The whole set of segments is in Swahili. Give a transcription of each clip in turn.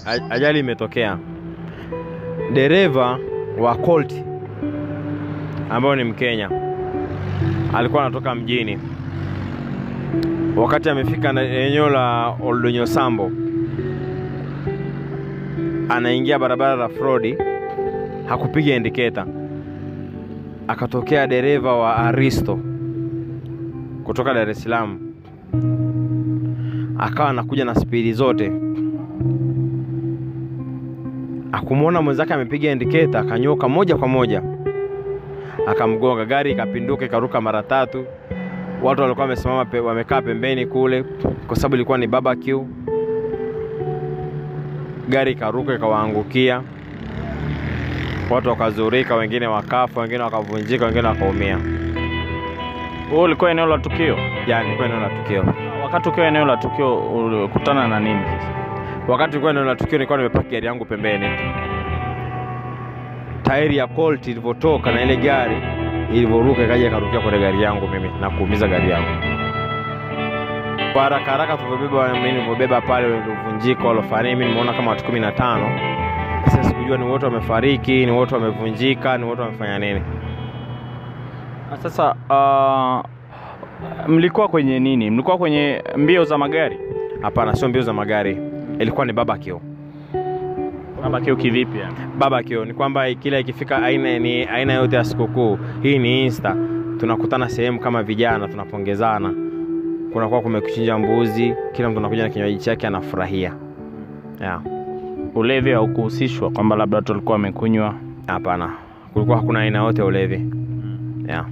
a- ajali imetokea. Dereva wa Colt ambayo ni Mkenya alikuwa anatoka mjini, wakati amefika na- eneo la Oldonyo Sambo, anaingia barabara la Frodi, hakupiga indiketa, akatokea dereva wa Aristo kutoka Dar es Salaam, akawa anakuja na spidi zote akumwona mwenzake amepiga indiketa, akanyoka moja kwa moja akamgonga, gari ikapinduka ikaruka mara tatu. Watu walikuwa wamesimama pe, wamekaa pembeni kule, kwa sababu ilikuwa ni barbecue. Gari ikaruka ikawaangukia, watu wakazurika, wengine wakafa, wengine wakavunjika, wengine wakaumia. Wewe ulikuwa eneo la tukio? Yani ilikuwa eneo la tukio. Wakati ukiwa eneo la tukio ulikutana na nini sasa? Wakati nilikuwa eneo la tukio, nilikuwa nimepaki gari yangu pembeni. Tairi ya Colt ilivyotoka na ile gari ilivyoruka ikaja ikarukia kwenye gari yangu mimi na kuumiza gari yangu. Kwa haraka haraka tulivyobeba mimi nilivyobeba pale uliovunjika walofanya mimi nimeona kama watu kumi na tano. Sasa sikujua ni wote wamefariki, ni wote wamevunjika, ni wote wamefanya nini. Na Sasa uh, mlikuwa kwenye nini? Mlikuwa kwenye mbio za magari? Hapana, sio mbio za magari, ilikuwa ni barbecue. Mabakio kivipi yani? barbecue ni kwamba kila ikifika aina ni aina yote ya sikukuu hii ni insta tunakutana sehemu kama vijana tunapongezana kunakuwa kumekuchinja mbuzi kila mtu anakuja na kinywaji chake anafurahia yeah. Ulevi haukuhusishwa kwamba labda watu walikuwa wamekunywa? hapana kulikuwa hakuna aina yote ya ulevi yeah.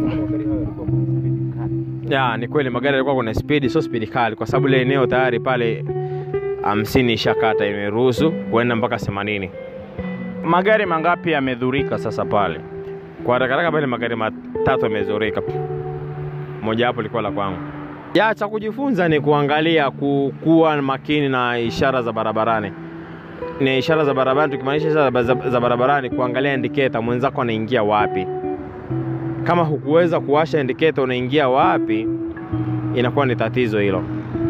yeah, ni kweli magari yalikuwa kuna spidi sio spidi kali kwa sababu ile eneo tayari pale hamsini ishakata imeruhusu kuenda mpaka themanini Magari mangapi yamedhurika sasa pale? Kwa haraka haraka pale magari matatu yamezoreka, moja hapo ilikuwa la kwangu. Ya cha kujifunza ni kuangalia ku, kuwa makini na ishara za barabarani. Ni ishara za barabarani, tukimaanisha ishara za, za, za barabarani, kuangalia indiketa mwenzako anaingia wapi. Kama hukuweza kuwasha indiketa unaingia wapi, inakuwa ni tatizo hilo.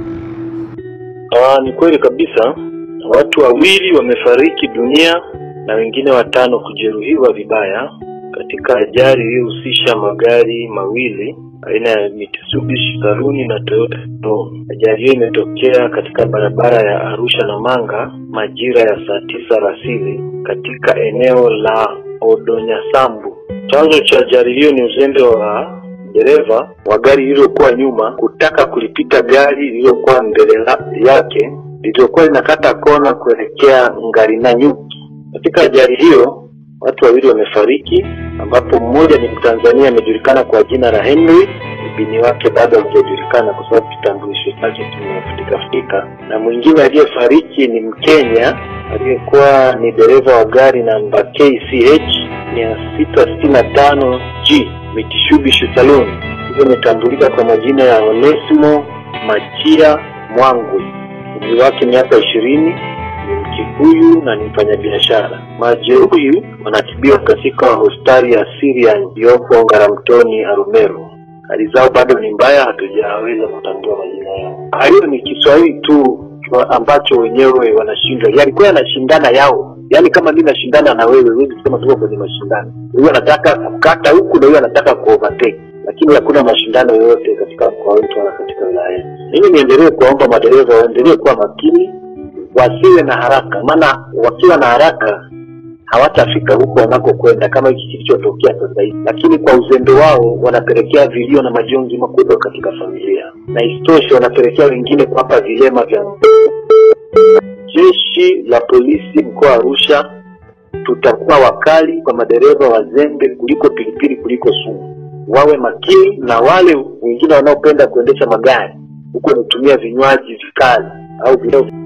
Ah, ni kweli kabisa. Watu wawili wamefariki dunia na wengine watano kujeruhiwa vibaya katika ajali iliyohusisha magari mawili aina ya Mitsubishi Saruni na Toyota Tron. Ajali hiyo imetokea katika barabara ya Arusha na Manga majira ya saa tisa alasiri katika eneo la Odonyasambu. Chanzo cha ajali hiyo ni uzembe wa dereva wa gari lililokuwa nyuma kutaka kulipita gari lililokuwa mbele la- yake lililokuwa linakata kona kuelekea Ngarinanyuki. Katika ajali hiyo watu wawili wamefariki, ambapo mmoja ni Mtanzania amejulikana kwa jina la Henry, mbini wake bado hajajulikana kwa sababu kitambulisho chake kimefutika futika, na mwingine aliyefariki ni Mkenya aliyekuwa ni dereva wa gari namba KCH mia sita sitini na tano G Mitsubishi Saloon. Hiyo imetambulika kwa majina ya Onesimo Machia Mwangwe, umri wake miaka ishirini, ni Mkikuyu na ni mfanyabiashara. Majeruhi wanatibiwa katika hospitali ya Syrian iliyopo Ngaramtoni Arumeru. Hali zao bado ni mbaya, hatujaweza kutambua majina yao. Hiyo ni Kiswahili tu kwa- ambacho wenyewe wanashindwa, yalikuwa yanashindana yao, yaani kama mimi nashindana na wewe, huwezi kusema tuko kwenye mashindano. Huyu anataka kukata huku na huyu anataka kuovertake, lakini hakuna mashindano yoyote katika mkoa wetu wala katika wilaya yetu. Mimi niendelee kuwaomba madereva waendelee kuwa makini, wasiwe na haraka, maana wakiwa na haraka hawatafika huko wanakokwenda kama hiki kilichotokea sasa hivi, lakini kwa uzembe wao wanapelekea vilio na majonzi makubwa katika familia, na isitoshe wanapelekea wengine kuwapa vilema vya Jeshi la polisi mkoa wa Arusha tutakuwa wakali kwa madereva wazembe kuliko pilipili kuliko sumu. Wawe makini na wale wengine wanaopenda kuendesha magari huku wanatumia vinywaji vikali au vileo